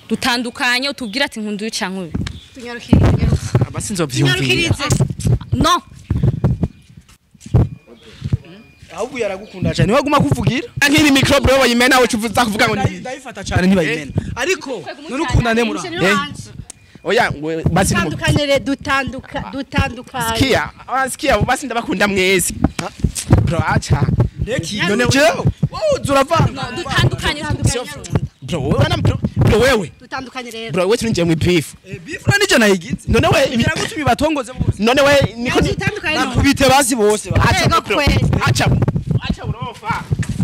dutandukanye utubwira ati nkunduye canke ubi tunyarukire tunyarukire abasi nzovyumvira tunyarukirize no ahubwo yaragukunda cyane niwe aguma kuvugira nk'iri mikro bro bayimena uca uza kuvuga ngo ni ndayifata cyane ntibayimena ariko none ukundane muri Eh. oya ngo basi ni mu- dutandukanire dutanduka dutandukanye Sikia, ah, sikia basi ndabakunda mwese. Bro acha. ndeki None none jewe wowe uzuravanga dutandukanye Bro wewe na bro, bro wewe. dutandukanye rero Bro wewe tuninjiye mu beef. bifura nije nayigize None we ibi- ngira gutuma ibatongoze bose none we niko ni dutandukanye nakubite basi bose ba- acha Ego bro. kweli. Acha. Acha urofa.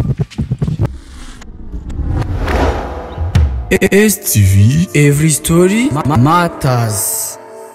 STV Every Story ma- Matters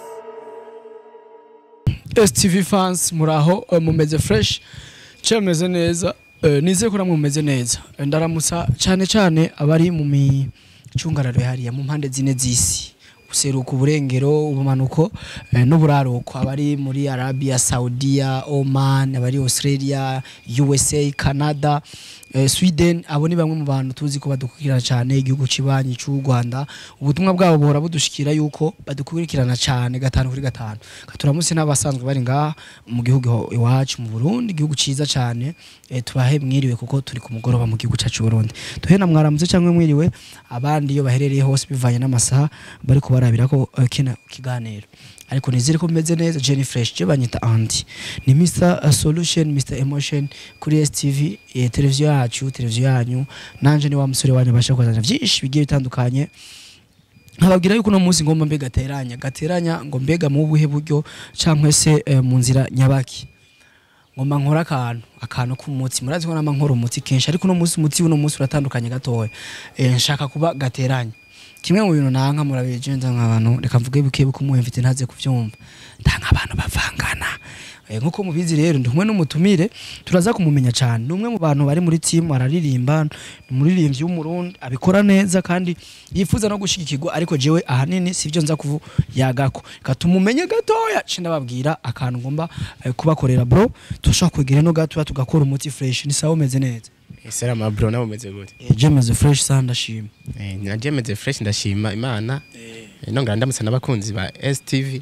STV fans muraho eh, mumeze fresh cyo meze neza eh, nize ko namwe mumeze neza Eh, ndaramutsa cyane cyane abari mu micungararo hariya mu mpande zine z'isi useruka uburengero ubumanuko eh, n'uburaruko abari muri Arabia Saudiya Oman abari Australia USA Canada eh, Sweden abo ni bamwe mu bantu tuzi ko badukurikirana cyane igihugu kibanyi cy'u Rwanda ubutumwa bwabo buhora budushikira yuko badukurikirana cyane gatanu kuri gatanu katuramutse n'abasanzwe bari ngaha mu gihugu iho- iwacu mu Burundi igihugu ciza cyane eh, tubahe mwiriwe kuko turi ku mugoroba mu gihugu cyacu Burundi tuhe na mwaramutse cyangwa mwiriwe abandi iyo baherereye hose bivanye n'amasaha bari kubarabira ko eh, kino kiganiro ariko nizere ko meze neza Jenny Fresh je banyita Andy ni Mr uh, Solution Mr Emotion kuri STV eh, televiziyo yacu televiziyo yanyu nanje ni wa musore wanyu basha kwazana byinshi bigiye bitandukanye nkababwira yuko uno munsi ngomba mbega gateranya gateranya ngo mbega mu buhe buryo cyangwa se eh, mu nzira nyabaki ngomba nkora akantu akantu k'umutsi murazi ko nama nkora umutsi kenshi ariko uno munsi umutsi uno munsi uratandukanye gatoya eh, nshaka kuba gateranya kimwe mu bintu nanka murabigenza nk'abantu reka mvuge buke buke umuhe mfite ntaze kubyumva ndanga abantu bavangana Eh, nkuko mubizi rero ndi kumwe n'umutumire turaza kumumenya cyane ni umwe mu bantu bari muri timu araririmba ni umuririmbyi w'umurundi abikora neza kandi yifuza no gushigikirwa ariko jewe ahanini sivyo nza kuvu yagako katumumenye gatoya cinda babwira akantu ngomba eh, kubakorera bro turashobora kwegera no gatoya tugakora umuti fresh ni sawa umeze neza Salama bro nawe umeze gute? eh, jemeze fresh sana ndashima Eh naje meze fresh ndashima Imana. Eh nongera ndamutsa n'abakunzi ba STV.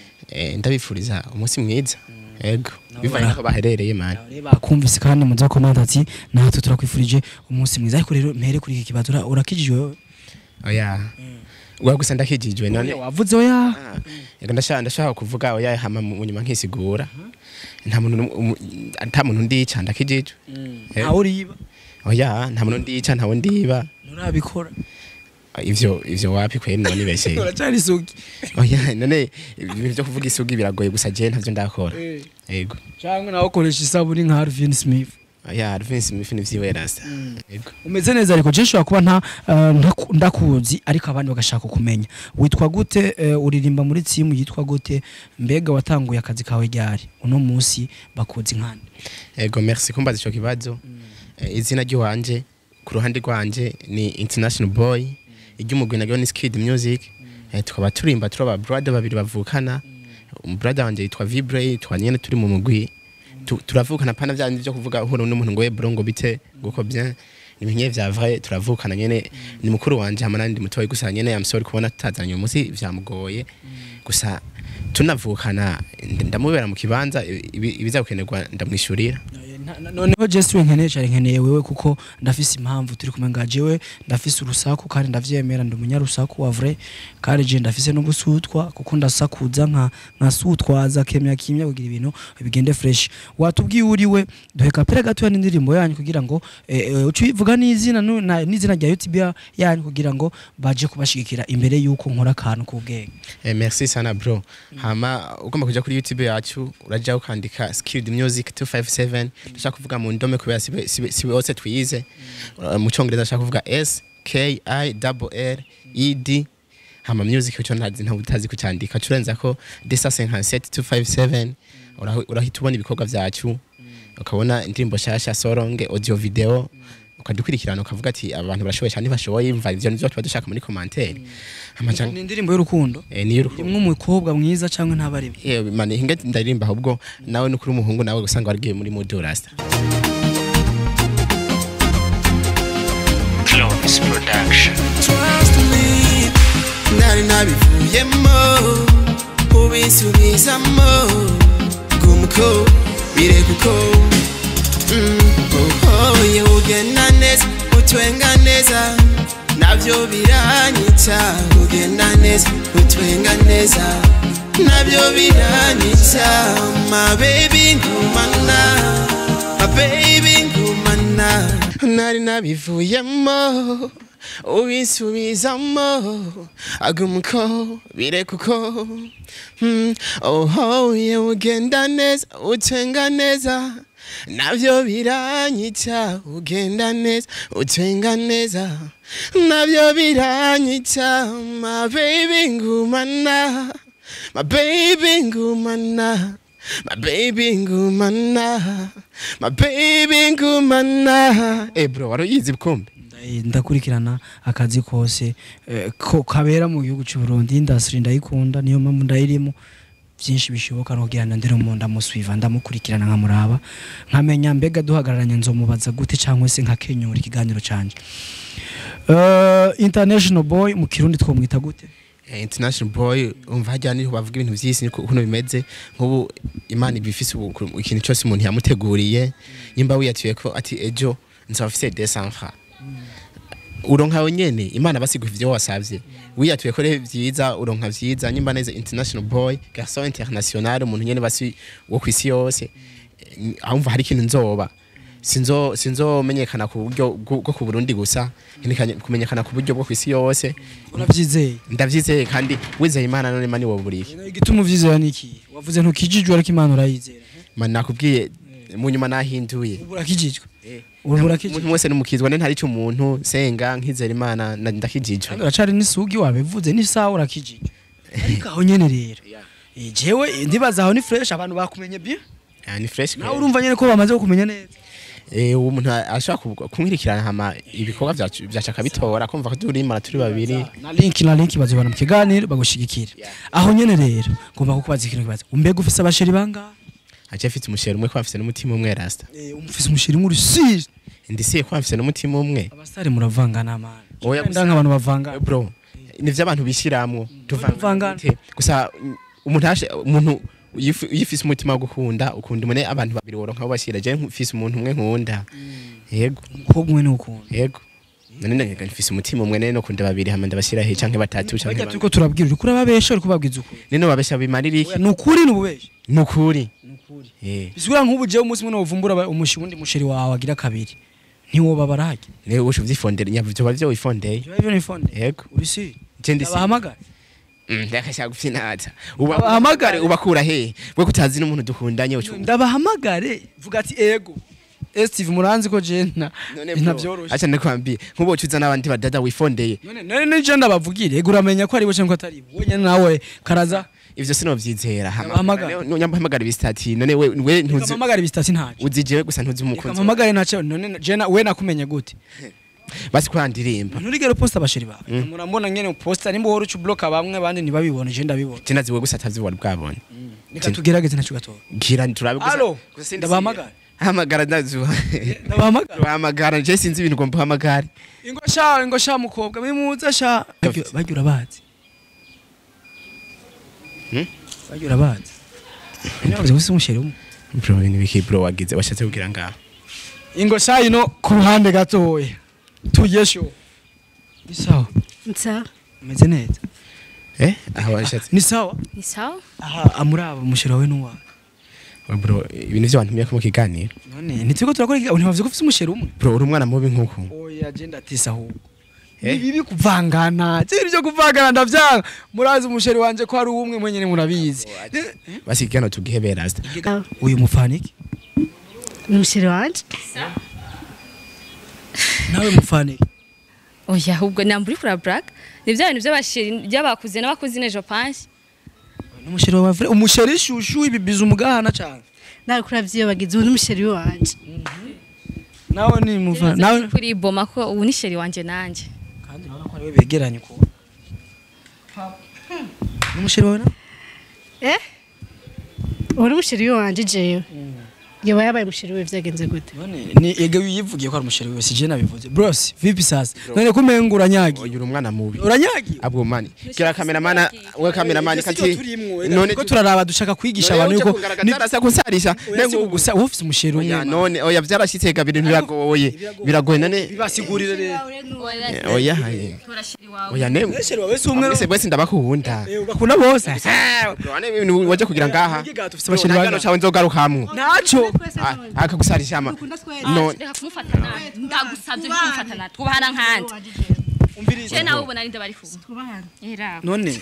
Eh ndabifuriza umunsi mwiza. Ego. Bivanye naho baherereye man. bakumvise kandi muza komanda ati natwe turakwifurije umunsi mwiza ariko rero mpere kuri iki kibazo ura- urakijijwe wewe Oya. Wa gusa ndakijijwe none. wavuze oya Ah, Ego ndashaka ndashaka kuvuga oya hama mu nyuma nkisigura. Nta muntu n'umwe- umu- nta muntu ndica ndakijijwe. Eh. ntawe uriba Oya nta muntu ndica ntawe ndiba. nturabikora Ivyo ivyo wapi kweri none bese. uracyari isugi Oya none ibintu byo kuvuga isugi biragoye gusa je ntavyo ndakora. Ego. cyangwa nawe ukoresha isabuni nka Harvin Smith Oya Alvin Smith ni vyiwe rasta. Ego. umeze neza ariko je nshobora kuba nta eh, ntaku- ndakuzi ariko abandi bagashaka kumenya witwa gute eh, uririmba muri timu yitwa gute mbega watanguye akazi kawe ryari uno munsi bakuzi nkande Ego merci kumbaza ico kibazo. Eh, Izina ry'iwanje ku ruhande rwanje ni International Boy. Iry'umugwi naryo ni Skid Music. Eh, tukaba turimba turi aba brother babiri bavukana. Umbrother wanje yitwa Vibre, twanyene turi mu mugwi. Tu- Turavukana pana vya byo kuvuga uhura n'umuntu ngo we bro ngo bite guko bien. Ni binye vya vrai turavukana nyene ni mukuru wanje hama nandi mutoyi gusa nyene I'm sorry kubona tutazanye uyu munsi vyamugoye. Gusa tunavukana ndamubera mu kibanza ibi- ibiza gukenerwa ndamwishurira. Na- na- noneho Jesse we nkeneye cyane nkeneye wewe kuko ndafise impamvu turi kumwe nga jewe ndafise urusaku kandi ndavyemera ndi umunyarusaku wa vrai kandi je ndafise no gusutwa kuko ndasakuza nka nkasutwaza kemya kimya kugira ibintu bigende fresh watubwiye uriwe duhe kapera gato n'indirimbo yanyu kugira ngo eh, eh, uci uvuga n'izina nu- na- n'izina rya YouTube ya- yanyu kugira ngo baje kubashigikira imbere yuko nkora akantu k'ubwenge Eh, merci sana bro hama ugomba kuja kuri youtube yacu uraja ukandika skilled music 257 ndashaka kuvuga mu ndome kubera sibe sibe sibe hose twiyize Uh, mu cyongereza ndashaka kuvuga s k i double l e d hama music cyo ntazi ntabwo utazi kucyandika curenza ko desa 57 257 urahi- urahita ubona ibikorwa vyacu ukabona indirimbo shasha soronge audio video ukadukurikirana ukavuga ati aba bantu barashoboye cyane ntibashoboye mva ivyo nivyo tuba dushaka muri commentaire hama ni indirimbo y'urukundo eh, niyo urukundo. imwe umukobwa mwiza cyangwa ntabari yewe mane hinga ndaririmba ahubwo nawe nukuri umuhungu nawe usanga warigiye muri Mood Rasta Clovis Production. Trust me nabivuyemo ubisubizamo gumuko birekuko ohoye ugenda neza utwenga neza navyo biranyica ugenda neza utwenga neza navyo biranyica my baby ngumana my baby ngumana nari nabivuyemo ubisubizamo agumuko birekuko mm, ohoye ugenda neza utwenga neza navyo biranyica ugenda neza utwenga neza navyo biranyica my baby ngumana my baby ngumana my baby ngumana my baby ngumana eh bro waruyizi bukumbi Ndayi- ndakurikirana akazi kose eh, ko kabera mu gihugu cy'u Burundi industry ndayikunda niyo mpamvu ndayirimo byinshi bishoboka no kugira ngo ndere mu ndamuswiva ndamukurikirana nkamuraba nkamenya mbega duhagararanye nzomubaza gute cyangwa se nkakenyura ikiganiro canje uh, international boy mu kirundi twomwita gute Eh, international boy umva hajya niho bavuga ibintu by'isi niko kuno bimeze nk'ubu imana iba ifise ubu- ku- ikintu cyose umuntu yamuteguriye nyimba wiyatuye ko ati ejo nzaba mfise 200 francs uronka nyene imana basiguha ivyo wasavye wiyatuye ko rero vyiza uronka vyiza nyimba neza international boy garçon international umuntu nyene basi wo kwisi yose Eh, ahumva hari ikintu nzoba sinzo sinzomenyekana ku buryo bwo bwo ku Burundi gusa nkeneye kumenyekana ku buryo bwo kwisi yose uravyizeye ndavyizeye kandi wizeye imana none mani woburiye igituma uvyizera niki wavuze ntukijijwe ariko imana urayizera mani nakubwiye mu nyuma nahinduye ubu urakijijwe Eh. ubu umuntu urakijijwe wese n'umukizwa ne ntari cyo umuntu senga nkizera imana na- ndakijijwe kandi uracari n'isugi wabivuze n'isaha urakijijwe ariko aho nyene rero Eh, jewe ndibaza aho ni fresh abantu bakumenye bien Ah, ni fresh nawe urumva nyene ko bamaze kukumenya neza eh uwo muntu ashaka kumwirikirana hama ibikorwa byacu byashaka bitora kumva ko turi imana turi babiri na link na link bazobana mu kiganiro bagushigikira aho nyene rero ngomba kukubaza ikintu kibaza umbega ufise abasheri bangahe aje afite umusheri umwe ko afite n'umutima umwe rasta Eh, ufise umusheri muri sire ndisiye ko afite n'umutima umwe abasare muravangana man Oya, Oya nk'abantu bavangana bro nivyo abantu bishiramwo Tuvangana. gute? gusa mm, umuntu ashe umuntu yifu- yifise umutima wo gukunda ukunda umwe abantu babiri woronka abo bashira je mfise umuntu umwe nkunda yego umukobwa umwe n'ukunda yego none ndaga mfise umutima umwe nene no kunda babiri hama ndabashira he canke batatu canke bajya bane. turiko turabwira uriko urababesha uriko ubabwiza ukuri nene babesha bimarira iki Oya, ni ukuri ni ububesha nukuri eh bisigura nk'ubu jewe umunsi umwe wovumbura aba- umushi wundi musheri wawe agira kabiri ntiwoba barahajya ne usho vyifondera nyavyo bavyo wifondeye Biba bivyo n'ifonde yego uri sire je ndisi abahamagara ndakashaka gufinaza uba Abahamagare. ubakura he we kutazi n'umuntu dukundanye ucu ndabahamagare vuga ati ego Steve muranzi ko je na none ntabyoroshe acha ndakwambie nkubo ucuza n'abandi badada wifondeye none none nije ndabavugire ego uramenya ko ari bo cyangwa atari bo wenyine nawe karaza ivyo sinovyizera Abahamagara. nyambahamagara ibistati none we we ntuzi ukamamagara ibistasi ntaje uzi jewe gusa ntuzi umukunzi ukamamagare nace none je na we nakumenye gute basi kurandirimba nturigere posta abasheri bawe murambona ngene posta nimba uhora uca ubloka bamwe abandi ntibabibone je ndabibona je nazi we gusa atavyo wari bwabonye reka tugerageze naco gatora gira turabe gusa Alo, gusa sindi- ndabahamagara. hamagara ndazuba ndabahamagara bahamagara je sinzi ibintu ngo mbahamagare ingo sha ingo sha mukobwa bimuza sha Gafite. bajya urabazi Hmm? bajya urabazi nyabuze gusa umusheri umwe bro ibintu biki bro wagize washatse kugira ngaho ingo sha ino ku ruhande gatoya tugesho ni sawa nsa umeze neza eh aho washatse ni sawa ni sawa aha amuraba umusheri wawe n'uwawe bro ibintu vyo wantumye ko mu kiganiro none ntituri ko turakora ikiganiro ntibavuze ko ufite umusheri umwe bro uri umwana mubi nkuko oya agenda atisa ahubwo Eh? ni bibi kuvangana cyari byo kuvangana ndavyanga murazi umusheri wanje ko ari umwe mwenyene murabizi basi ikiganiro tugihe rasta uyu mufaniki ni umusheri wanje nawe mufaniki oya ahubwo namba uri kura black ni bya bintu by'abashiri by'abakuze n'abakuze nejo panshi umusheri wawe vre umusheri shushu ibibiza umugahana cyane nawe kuravyiyobagiza ubu ni umusheri wanje nawe ni mufa nawe kuri boma ko ubu ni sheri wanje nanje kandi urabona ko ariwe begeranye ko umusheri wawe na eh ubu ni umusheri wanje jewe yaba yabaye umusheri we vyagenze gute none ni ege yivugiye ko ari umusheri wiwe sije nabivuze bros vipi sasa none kumenga uranyagi uyu umwana mubi uranyagi abwo mani gira kameramana we kameramani kati none ko turaraba dushaka kwigisha abantu yuko ni asa kusarisha nengo gusa ufise umusheri umwe oya none oya vyarashitse ga bintu biragoye biragoye none bibasigurire rero oya haye oya ne umusheri wawe si umwe mwese mwese ndabakunda Eh, ugakunda bose wane ibintu waje kugira ngaha ufise abasheri bangahe? cawe nzogarukamwo ntaco Ah, akagusarisha ama no reka kumufata nabi ndagusabye kumufata nabi twubahana nkandi je nawe ubona ari nde bari kumwe era none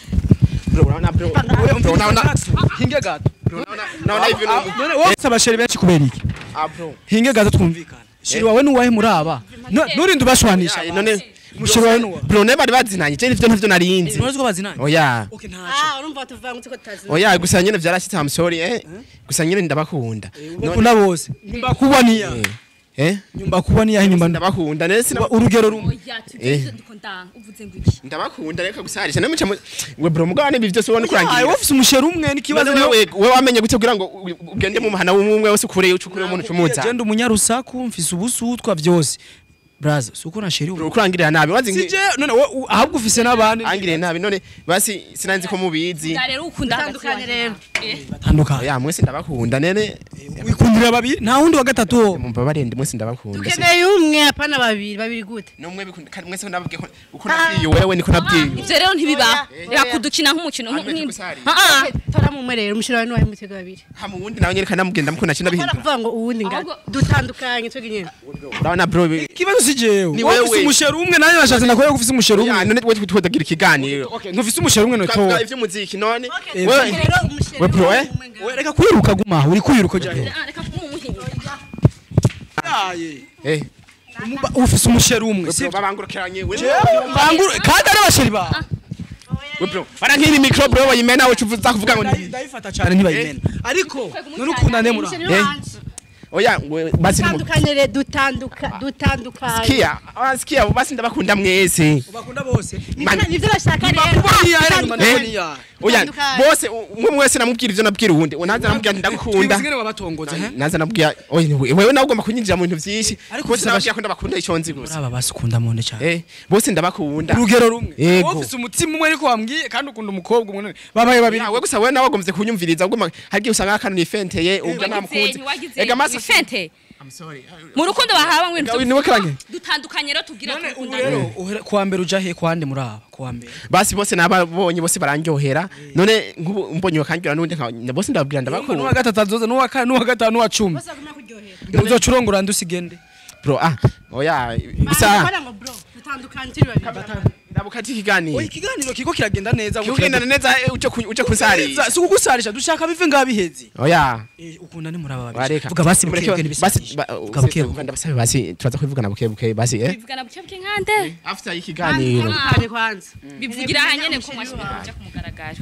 bro naona bro bro naona hinge gato naona hivi none wowe ufise abasheri benshi kubera iki ah bro hinge gato twumvikana sheri wawe nuwahe muraba No- nurinde ubashwanisha Ya, none umusheri wawe nuwa bro ne bari bazinanye je nivyo ntavyo narinzi ntuzi ko bazinanye oya okay ntaco ah urumva tuvangutse ko tazi oya gusa nyene vyarashitse I'm sorry eh gusa nyene ndabakunda ukunda bose nyumba kubwa niya Eh, eh nyumba kubwa niya nyumba ndabakunda nene sina urugero rumwe oya Eh. tugeze ndiko ndanga uvuze ngo iki ndabakunda reka gusarisha nemuca we bro mugabane ibi vyose ubona Ayo kurangira wafise umusheri umwe n'ikibazo Kibazo wewe we wamenye gute kugira ngo u- ugende mu mahana w'umwe wese ukure ucukure umuntu cumuza genda umunyarusaku mfise ubusutwa vyose braza suko na sheri bro kurangirira nabi wazi sije none wowe u- ahubwo ufise n'abandi angire nabi none basi sinanzi ko mubizi da rero ukunda Tandukanye rero. batandukanye oya mwese ndabakunda nene wikundira babiri nta wundi wa gatatu wo mumva barende mwese ndabakunda dukeneye umwe apana babiri babiri gute numwe bikunda kandi mwese nababwiye ko uko nabwiye wewe niko nabwiye ivyo rero ntibibaho reka kudukina nk'umukino Hanyuma nk'imwe tukusari. ah tora mu mwe rero umusheri wawe nuwahe mutego babiri ha mu wundi nawe nyereka namugenda mukunda cyo Kora nabihindura kuvuga ngo uwundi ngana Ahubwo- dutandukanye twege nyene urabona bro bi- ikibazo si jewe Ni wowe ufise wewe. umusheri umwe nanjye nashatse nakore ko ufise umusheri ya umwe none we tudagira ikiganiro Okay, ntufise umusheri umwe twavuga noto ivy'umuziki none Eh, wewe rero umusheri we bro eh we reka kwiruka guma aho uri kwiruka jahe ah, reka kumuhinga eh Umuba- ufise umusheri umwe we si bro babangurukiranye we banguru kandi ari abasheri bawe we bro barankiri mikro bro bayimena we cuvuza kuvuga ngo ni ndayifata cyane ntibayimena ariko none ukundane muri umusheri Eh. wanje oya we basi ni mu- dutandukanye rero dutanduka dutandukanye Sikia, ah, sikia basi ndabakunda mwese ubakunda bose Man- nivyo bashaka rero bakuboniya era nyuma Eh. ndaboniya oya Dutandukanye. bose umwe mwese namubwira ivyo nabwira uwundi naza namubwira nti ndagukunda twibwire wabatongoza he naza nabwira oya ni we- wewe nawe ugomba kunyinjira mu bintu vyinshi Ariko bose ufise nababwira ko ndabakunda ico nzi muri gusa aba basi ukunda monde cyane eh bose ndabakunda urugero rumwe Yego. wowe ufise umutima umwe ariko wambwiye kandi ukunda umukobwa umwe none babaye babiri Ya, we gusa wewe nawe wagomvye kunyumviriza ugomba hari igihe usanga akantu nifenteye ubwo namukunze ega masa fente I'm sorry mu rukundo bahaba ngo Gawi niwe karanye dutandukanye rero tugira none ubu dukundane rero uhera- kuwa mbere uja he kwande muri aba kuwa mbere basi bose nababonye bose barandyohera none nk'ubu mbonye bakandyohera n'undi nka- bose ndababwira n'uwa ndabakunda gatatu azoza n'uwa kane n'uwa gatanu n'uwa cumi bose baguma kuryohera uzoca urongora ndusigende bro ah oya Bisa bisa bara ngo bro dutandukanye turi babiri ndabukati ikiganiro oya ikiganiro kiko kiragenda neza kigendana neza eh, uje ku- uje kunsarira si ukugusarisha dushaka bive ngabiheze oya ukunda ni muri aba babiri bareka vuga basi Mureke- bukebuke basi n'ibisabisho ba- vuga bukebuke uvuga ndabasabe basi turaza kubivugana buke buke basi eh bivugana buke bwe nkande after ikiganiro dutandukanye kwanza bivugira ahanyene ku mashuri kuja ku mugaragaro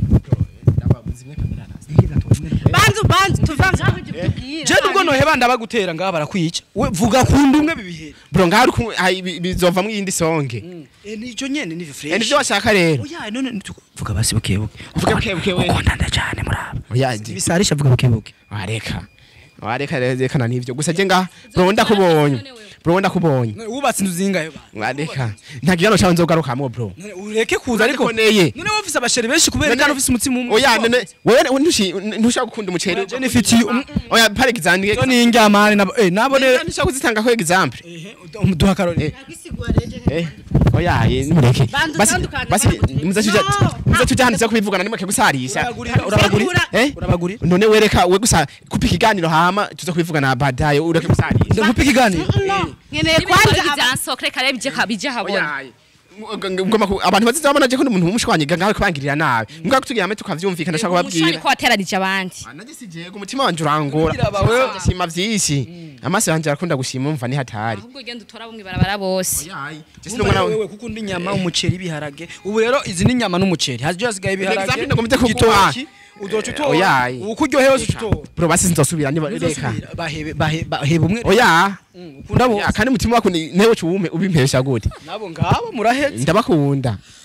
banzu banzu tuvanze aho ujye kutubwira je nubwo noheba ndabagutera ngaha barakwica we vuga kunda umwe bibihere bro ngaho uri kumwe- hai, bi- bizovamwo iyindi songe Eh, nico nyene ni Eh, fresh nivyo washaka rero oya none nitu- vuga basi bukebuke Vuga bukebuke we. ukundana cyane muri aba oya je- ibisarisha vuga bukebuke wareka wareka rero rekana nivyo gusa je ngaha bro ndakubonye bro ndakubonye wubatse inzu zingahe ba wareka nta gihano cawe nzogarukamwo bro None ureke kuza ariko Urabikoneye. none wowe ufise abasheri benshi kubera None- kandi ufise umutima umwe oya none wewe ntushi- ntushaka gukunda umuceri je nifitiye um- oya par exemple yo ni indyamane nabo eh nabo rero ntushaka kuzitanga ko example duha akarori Eh, oya ye nimureke Bantu basi tandukanye, basi bantu- muze tuja No. muze tuja hano kubivugana nimureke gusarisha urabagurira urabagurira eh urabagurira none wereka we gusa kupa ikiganiro hama tuza kubivugana baadaye ureke gusarisha nkupa ikiganiro nkeneye kwanza kwanza aba- ibyansokre kare bije kabije habona oya ngoma ku- abantu baziza babona je ko umuntu wumushwanyiga ngawe kubangirira nabi mbwa kutugira hamwe tukavyumvikana shaka umushani kubabwira ko wateranije abandi nagisije ku mutima wanje urangora Kugira bawe- ndashima vyinshi amaso yanje arakunda gushima umva ni hatari ahubwo ugenda utora bumwe barabara bose oya je Umva sinumwana wewe kuko undi nyama umuceri ibiharage ubu rero izi ni nyama n'umuceri haje hasigaye ibiharage Example ndagomvye kuguha. igitoki, uzoca Eh, utora oya. ubu kuryohe wose uca utora bro basi nzosubira niba reka Uzosubira, bahebe bahe- bahebe umwe oya Mm, ukunda Ya, bose kandi umutima wako ni- newe cuwume ubimpesha gute nabo ngabo muraheze ndabakunda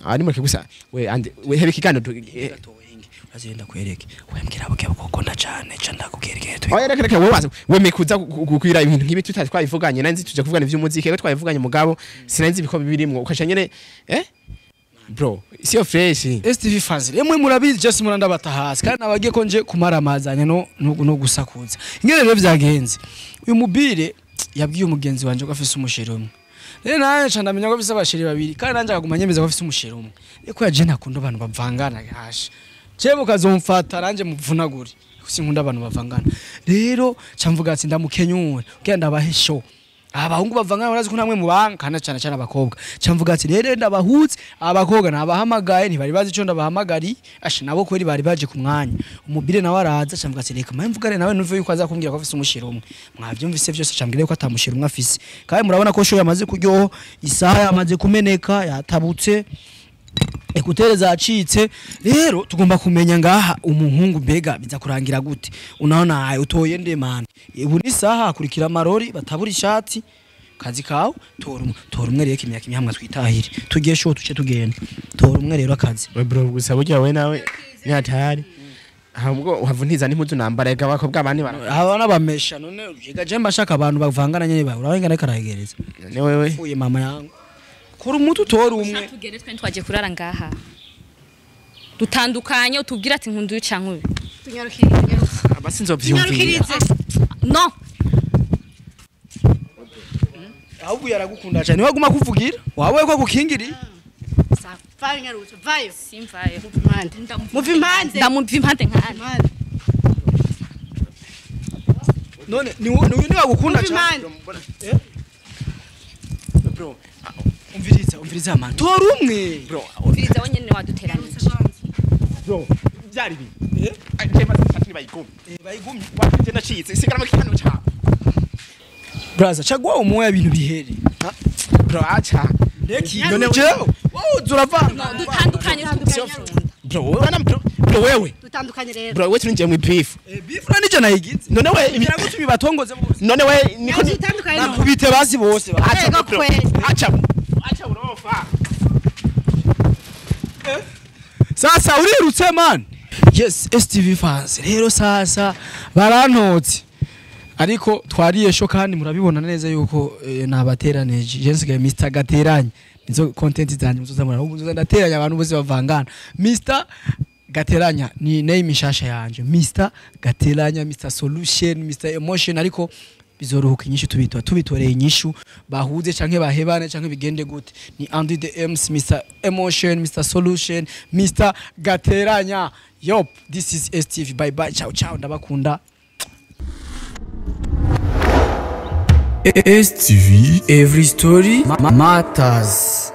ari mureke gusa we ande we hebe ikiganiro tu- eh, azenda kwereke wembwira buke gukunda cyane ca ndakubwira tu oya reka reka wowe waza wemeye kuza kukwira ibintu nk'ibi tutari twabivuganye nanzi tuje kuvugana ivy'umuziki rero twabivuganye mugabo sinanzi ibiko birimwo ukasha nyene eh bro siyo fresh STV fans remwe murabizi just muranda batahasi kandi nabagiye ko nje kumara amazanya no no, no gusakuza ingene rero vyagenze uyu mubire yabwiye umugenzi wanje ko afise umusheri umwe rero nanje ca ndamenya ko afise abasheri babiri kandi nanje akaguma nyemeza ko afise umusheri umwe ariko yaje ntakunda abantu bavangana hasha jewe ukazomfata nanje muvunagure sinkunda abantu bavangana rero ca mvuga ati ndamukenyure kugira ndabahe show abahungu bavangana barazi ko namwe mubanga kana cyane cyane abakobwa camvuga ati rero ndabahutse abakobwa nabahamagaye ntibari bazi ico ndabahamagari asha nabo kweri bari baje ku mwanya umubire nawe araza camvuga ati reka mpamvu mvugane nawe nuve yuko aza kumbwira ko afise umushiro umwe mwavyumvise vyose cambwira yuko atamushiro umwe afise kandi murabona ko show yamaze kuryoha isaha yamaze kumeneka yatabutse ekutere zacitse rero tugomba kumenya ngaha umuhungu mbega biza kurangira gute unaona ayo utoye nde man ubu ni saha hakurikira amarori batabura ishati kazi kawe tora umwe tora umwe rero kimya kimya hamwe twitahire tugiye show tuce tugenda tora umwe rero akazi we bro gusa burya we nawe ni hatari ahubwo uhavuniza n'impuzu nambara ega abakobwa abandi bara aba nabamesha none yiga je mbashaka abantu bavangana nyene bawe urabenga reka aragereza ne wewe uye mama yangu kora umuti utora umwe tugere twe twagiye kurara ngaha dutandukanye utubwira ati nkunduye canke ubi tunyarukire tunyarukire abasi nzovyumvira tunyarukirize no ahubwo yaragukunda cyane waguma kuvugira wawe ko gukingiri vayo nyarutse vayo simvayo impande muva impande ndamumva impande nkane impande none ni wo- ni ni wagukunda muva cyane impande bro umviriza umviriza man tora umwe bro umviriza we nyene waduteranije bro byari bi eh je maze fati bayigumi bayigumye waje nacitse sigara mu kiganiro cyawe braza chagwa umwe ibintu bihere bro acha ndeki none jewe wowe uravanga dutandukanye bro wewe na bro bro wewe dutandukanye rero bro wewe tuninjiye mu beef bifura nico nayigize none we igira gutuma batongoze bose none we niko Nyazi itandukanye no nakubite basi bose ba- acha Ego bro kweli. acha acha urofa sasa urirutse man yes STV fans rero sasa barantotse ariko twariye sho kandi murabibona neza yuko eh, nabateranije je nsigaye Mr Gateranye nizo content zanjye muzoza murabona ubu nzoza ndateranya abantu bose bavangana Mr Gateranya ni name ishasha yanje Mr Gateranya Mr Solution Mr Emotion ariko bizoruhuka inyishu tubitwa tubitoreye inyishu bahuze canke bahebane canke bigende gute ni Andy the M's Mr Emotion Mr Solution Mr Gateranya yop this is STV bye bye ciao ciao ndabakunda STV Every Story ma- Matters